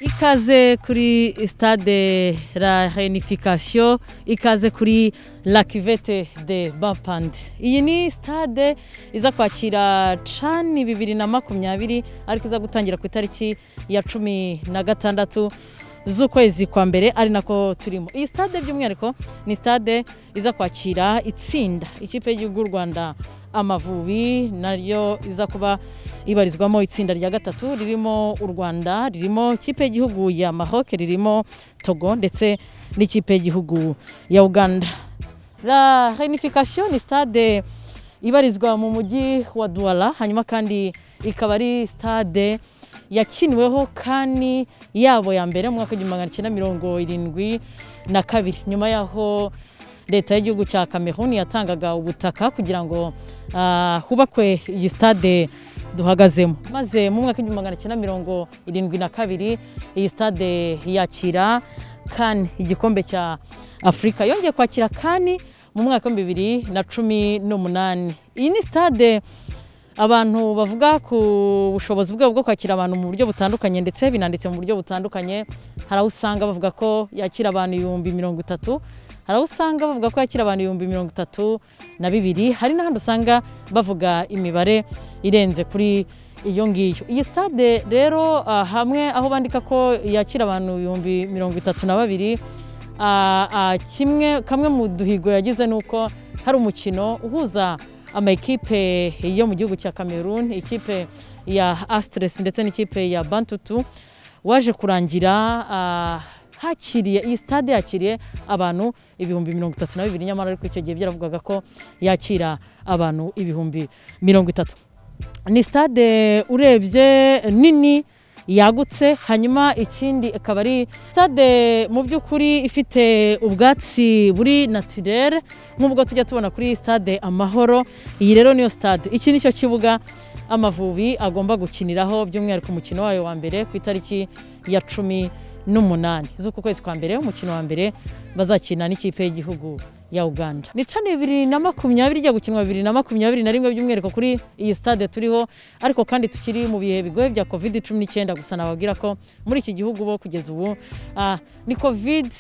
ikaze kuri stade la reunification ikaze kuri la cuvette de bapand iyi ni stade iza kwakira cani bibiri na makumyabiri ariko iza gutangira ku itariki ya cumi na gatandatu z'ukwezi kwa mbere ari nako turimo iyi stade by'umwihariko ni stade iza kwakira itsinda ikipe y'igihugu y'u rwanda amavubi nayo iza kuba ibarizwamo itsinda rya gatatu ririmo u rwanda ririmo ikipe y'igihugu ya mahoke ririmo togo ndetse n'ikipe y'igihugu ya uganda la reunification ni stade ibarizwa mu mujyi wa duwara hanyuma kandi ikaba ari stade yakiniweho kandi yabo ya mbere mu mwaka w'igihumbi magana cyenda mirongo irindwi na kabiri nyuma y'aho leta y'igihugu cya Cameroon yatangaga ubutaka kugira ngo ah, hubakwe iyi stade duhagazemo maze mu mwaka w'igihumbi magana cyenda mirongo irindwi na kabiri iyi stade yakira kan igikombe cya afurika yongeye kwakira kani mu mwaka w'ibihumbi bibiri na cumi n'umunani iyi ni stade abantu bavuga ku bushobozi bwabo bwo kwakira abantu mu buryo butandukanye ndetse binanditse mu buryo butandukanye hari aho usanga bavuga ko yakira abantu ibihumbi mirongo itatu hari aho usanga bavuga ko yakira abantu ibihumbi mirongo itatu na bibiri hari n'ahandi usanga bavuga imibare irenze kuri iyo ngiyo iyi stade rero ah, hamwe aho bandika ko yakira abantu ibihumbi mirongo itatu na babiri ah, ah, kimwe kamwe mu duhigo yagize ni uko hari umukino uhuza amakipe yo mu gihugu cya Cameroon ikipe ya Astres ndetse n'ikipe ya Bantutu waje kurangira ah, hakiriye iyi stade yakiriye abantu ibihumbi mirongo itatu na bibiri nyamara ariko icyo gihe byaravugaga ko yakira abantu ibihumbi mirongo itatu ni stade urebye nini yagutse hanyuma ikindi akaba ari stade mu by'ukuri ifite ubwatsi buri naturere nk'ubwo tujya tubona kuri stade amahoro iyi rero niyo stade iki nicyo kibuga amavubi agomba gukiniraho by'umwihariko umukino wayo wa mbere ku itariki ya cumi n'umunani z'uku kwezi kwa mbere umukino wa mbere bazakina n'ikipe y'igihugu ya uganda ni cani bibiri na makumyabiri ijya gukinwa bibiri na makumyabiri na rimwe by'umwihariko kuri iyi stade turiho ariko kandi tukiri mu bihe bigoye bya covid cumi n'icyenda gusa nababwira ko muri iki gihugu bo kugeza ubu ah, ni covid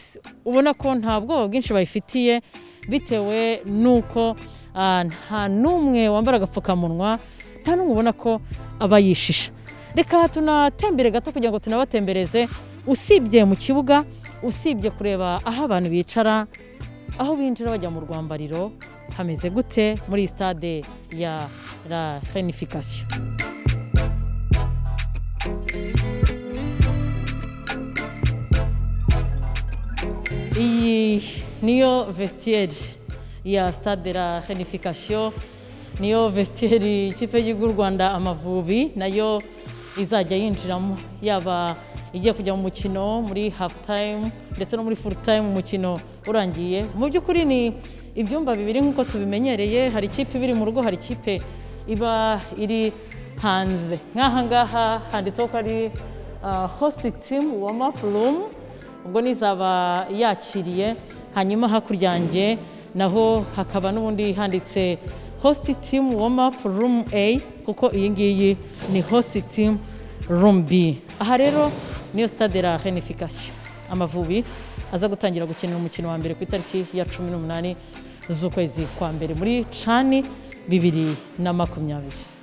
ubona ko nta bwoba bwinshi bayifitiye bitewe n'uko ah, nta n'umwe wambara agapfukamunwa nta n'umwe ubona ko aba yishisha reka tunatembere gato kugira ngo tunabatembereze usibye mu kibuga usibye kureba aho abantu bicara aho binjira bajya mu rwambariro hameze gute muri stade ya la reunification iyi niyo vestiaire ya stade la reunification niyo vestiaire ikipe y'igihugu y'u rwanda amavubi nayo izajya yinjiramo yaba igiye kujya mu mukino muri hafu tayimu ndetse no muri furu tayimu umukino urangiye mu by'ukuri ni ibyumba bibiri nk'uko tubimenyereye hari ikipe ibiri mu rugo hari ikipe iba iri hanze nk'aha ngaha handitseho ko ari hositi timu wamapu rumu ubwo nizaba yakiriye hanyuma hakurya yanjye naho hakaba n'ubundi handitse hositi timu wamapu rumu eyi kuko iyi ngiyi ni hositi timu rumu bi aha rero niyo stade la reunification amavubi aza gutangira gukinira umukino wa mbere ku itariki ya cumi n'umunani z'ukwezi kwa mbere muri cani bibiri na makumyabiri